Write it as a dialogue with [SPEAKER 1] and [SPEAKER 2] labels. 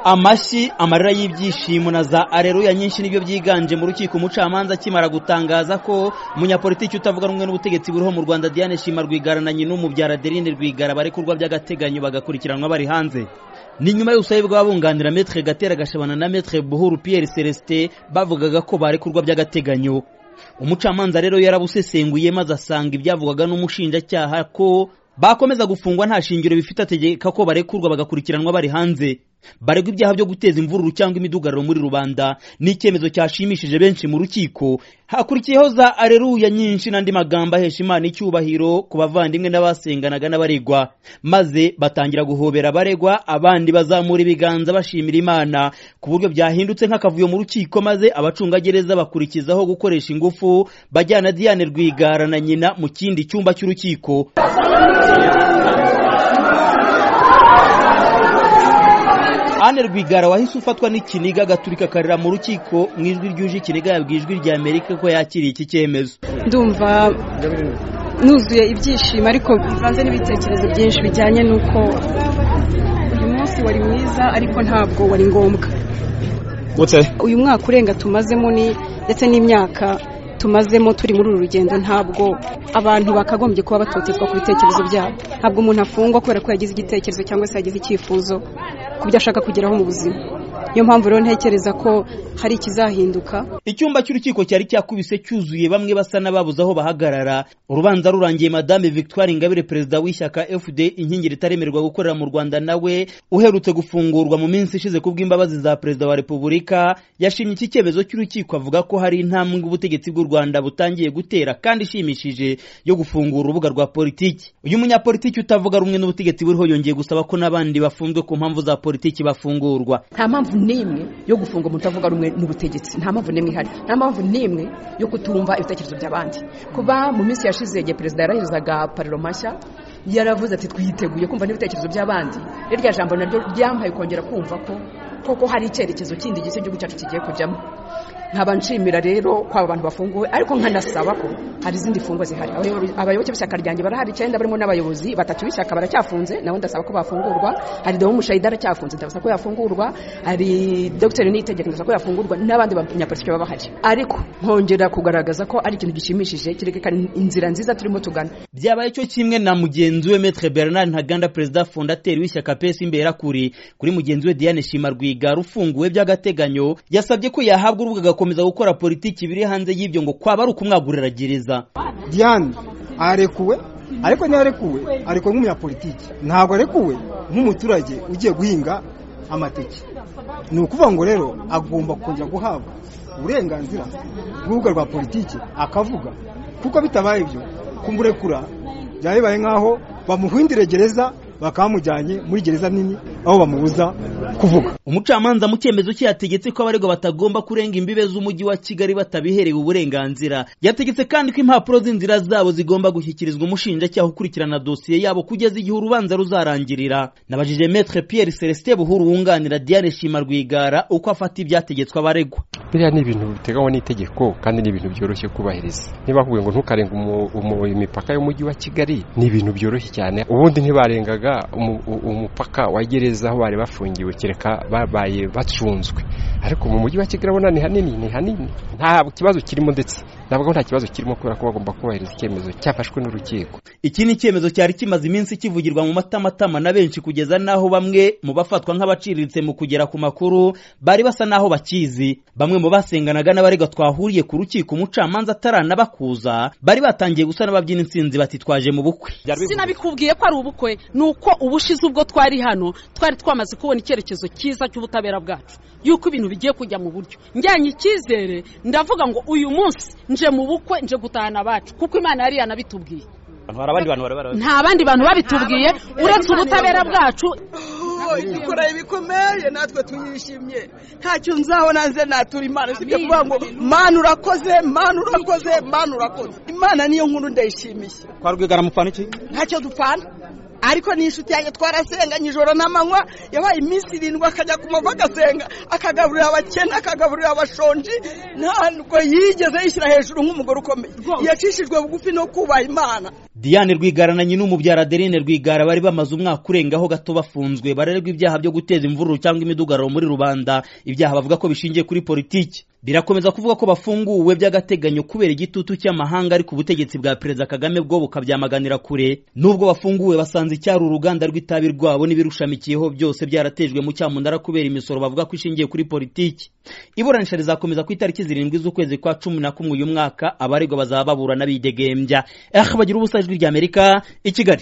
[SPEAKER 1] amashyi amarira y'ibyishimo na za areruya nyinshi nibyo byiganje mu rukiko umucamanza akimara gutangaza ko umunyapolitiki utavuga rumwe n'ubutegetsi buriho mu rwanda diane shima rwigara na nyina umubyara adeline rwigara barekurwa by'agateganyo bagakurikiranwa bari hanze ni nyuma y'ubusabe bw'ababunganira metre gatera gashabana na metre buhuru pierre celestin bavugaga ko barekurwa by'agateganyo umucamanza rero yarabusesenguye maze asanga ibyavugwaga n'umushinjacyaha ko bakomeza gufungwa nta shingiro bifite ategeka ko barekurwa bagakurikiranwa bari hanze baregwa ibyaha byo guteza imvururu cyangwa imidugararo muri rubanda ni icyemezo cyashimishije benshi mu rukiko hakurikiyeho za areruya nyinshi n'andi magambo ahesha imana icyubahiro ku bavandimwe n'abasenganaga n'abaregwa maze batangira guhobera abaregwa abandi bazamura ibiganza bashimira imana ku buryo byahindutse nk'akavuyo mu rukiko maze abacungagereza bakurikizaho gukoresha ingufu bajyana diane rwigara na nyina mu kindi cyumba cy'urukiko Anne Rwigara wahise ufatwa n'ikiniga agaturika akarira mu rukiko mu ijwi ryuje ikiniga yabwiye ijwi rya Amerika ko yakiriye iki cyemezo
[SPEAKER 2] ndumva nuzuye ibyishimo ariko bivanze n'ibitekerezo byinshi bijyanye n'uko uyu munsi wari mwiza ariko ntabwo wari ngombwa uyu mwaka urenga tumazemo ni ndetse n'imyaka tumazemo turi muri uru rugendo ntabwo abantu bakagombye kuba batotezwa ku bitekerezo byabo ntabwo umuntu afungwa kubera ko yagize igitekerezo cyangwa se yagize icyifuzo ku byo ashaka kugeraho mu buzima niyo mpamvu rero ntekereza ko hari ikizahinduka
[SPEAKER 1] icyumba cy'urukiko cyari cyakubise cyuzuye bamwe basa n'ababuze aho bahagarara urubanza rurangiye madame victoire ingabire perezida w'ishyaka fd inkingi ritaremerwa gukorera mu rwanda nawe uherutse gufungurwa mu minsi ishize ku bw'imbabazi za perezida wa repubulika yashimye iki cyemezo cy'urukiko avuga ko hari intambwe ubutegetsi bw'u rwanda butangiye gutera kandi ishimishije yo gufungura urubuga rwa politiki uyu munyapolitiki utavuga rumwe n'ubutegetsi buriho yongeye gusaba ko n'abandi bafunzwe ku mpamvu za politiki bafungurwa
[SPEAKER 3] nta mpamvu n'imwe yo gufunga umuntu utavuga rumwe n'ubutegetsi nta mpamvu n'imwe ihari nta mpamvu n'imwe yo kutumva ibitekerezo by'abandi kuba mu minsi yashize igihe perezida yarahizaga pariro mashya yaravuze ati twiteguye kumva n'ibitekerezo by'abandi rya jambo naryo ryampaye kongera kumva ko koko hari icyerekezo kindi gisa igihugu cyacu kigiye kujyamo nkaba nshimira rero ko aba bantu bafunguwe ariko nkanasaba ko hari izindi mfungwa zihari abayoboke b'ishyaka ryanjye barahari icyenda barimo n'abayobozi batatu b'ishyaka baracyafunze nabo ndasaba ko bafungurwa hari dawe umushayida aracyafunze ndabasaba ko yafungurwa hari dr niyitegeka ndasaba ko yafungurwa n'abandi banyapolitiki baba bahari ariko nkongera kugaragaza ko ari ikintu gishimishije kirerekana inzira nziza turimo tugana
[SPEAKER 1] byabaye cyo kimwe na mugenzi we metre bernard ntaganda perezida fondateri w'ishyaka pesi imbera kuri kuri mugenzi we diane shima rwigara ufunguwe by'agateganyo yasabye ko yahabwa urubuga agakomeza gukora politiki biri hanze y'ibyo ngo kwaba ari ukumwagurira gereza
[SPEAKER 4] diane arekuwe ariko ntiharekuwe arekuwe nk'umunyapolitiki ntabwo arekuwe nk'umuturage ugiye guhinga amateke ni ukuvuga ngo rero agomba kongera guhabwa uburenganzira bw'urubuga rwa politiki akavuga kuko bitabaye ibyo kumurekura byaba bibaye nk'aho bamuhindire gereza bakamujyanye muri gereza nini aho bamubuza kuvuga
[SPEAKER 1] umucamanza mu cyemezo cye yategetse ko abaregwa batagomba kurenga imbibe z'umujyi wa kigali batabiherewe uburenganzira yategetse kandi ko impapuro z'inzira zabo zigomba gushyikirizwa umushinjacyaha ukurikirana dosiye yabo kugeza igihe urubanza ruzarangirira nabajije metre pierre celestin buhuru wunganira diane shima rwigara uko afata ibyategetswe abaregwa
[SPEAKER 5] biriya ni ibintu biteganywa n'itegeko kandi ni ibintu byoroshye kubahiriza niba bakubwiye ngo ntukarenga imipaka y'umujyi wa kigali ni ibintu byoroshye cyane ubundi ntibarengaga umupaka wa gereza aho bari bafungiwe kereka babaye bacunzwe ariko mu mujyi wa kigali abona ni hanini ni hanini nta kibazo kirimo ndetse ntabwo nta kibazo kirimo kubera ko bagomba kubahiriza icyemezo cyafashwe n'urukiko
[SPEAKER 1] iki ni icyemezo cyari kimaze iminsi kivugirwa mu matamatama na benshi kugeza n'aho bamwe mu bafatwa nk'abaciriritse mu kugera ku makuru bari basa n'aho bakizi bamwe mu basenganaga n'abarega twahuriye ku rukiko umucamanza ataranabakuza bari batangiye gusa n'ababyina insinzi batitwaje mu bukwe
[SPEAKER 6] sinabikubwiye ko ari ubukwe ni uko ubushize ubwo twari hano twari twamaze kubona icyerekezo cyiza cy'ubutabera bwacu yuko ibintu bigiye kujya mu buryo njyanye icyizere ndavuga ngo uyu munsi nje mu bukwe nje gutahana abacu kuko imana yari yanabitubwiye nta bandi bantu babitubwiye uretse ubutabera bwacu
[SPEAKER 7] dukora ibikomeye natwe tuyishimye ntacyo nzabona nze natura imana usibye kuvuga ngo mana urakoze mana urakoze mana urakoze imana niyo nkuru ndayishimiye
[SPEAKER 1] kwa rwigara mupfana iki
[SPEAKER 7] ntacyo dupfana ariko ni inshuti yanjye twarasenganye ijoro n'amanywa yabaye iminsi irindwi akajya ku mava agasenga akagaburira abakene akagaburira abashonji ntabwo yigeze yishyira hejuru nk'umugore ukomeye yacishijwe bugufi no kubaha imana
[SPEAKER 1] diane rwigara na nyina umubyara adeline rwigara bari bamaze umwaka urengaho gato bafunzwe barererwa ibyaha byo guteza imvururu cyangwa imidugararo muri rubanda ibyaha bavuga ko bishingiye kuri politiki birakomeza kuvuga ko bafunguwe by'agateganyo kubera igitutu cy'amahanga ariko ubutegetsi bwa perezida kagame bwo bukabyamaganira kure n'ubwo bafunguwe basanze icyari uruganda rw'itabi rwabo n'ibirushamikiyeho byose byaratejwe mu cyamunara kubera imisoro bavuga ko ishingiye kuri politiki iburanisha rizakomeza ku itariki zirindwi z'ukwezi kwa cumi na kumwe uyu mwaka abaregwa bazaba baburana bidegembya bagira ubusa ijwi ry'amerika i kigali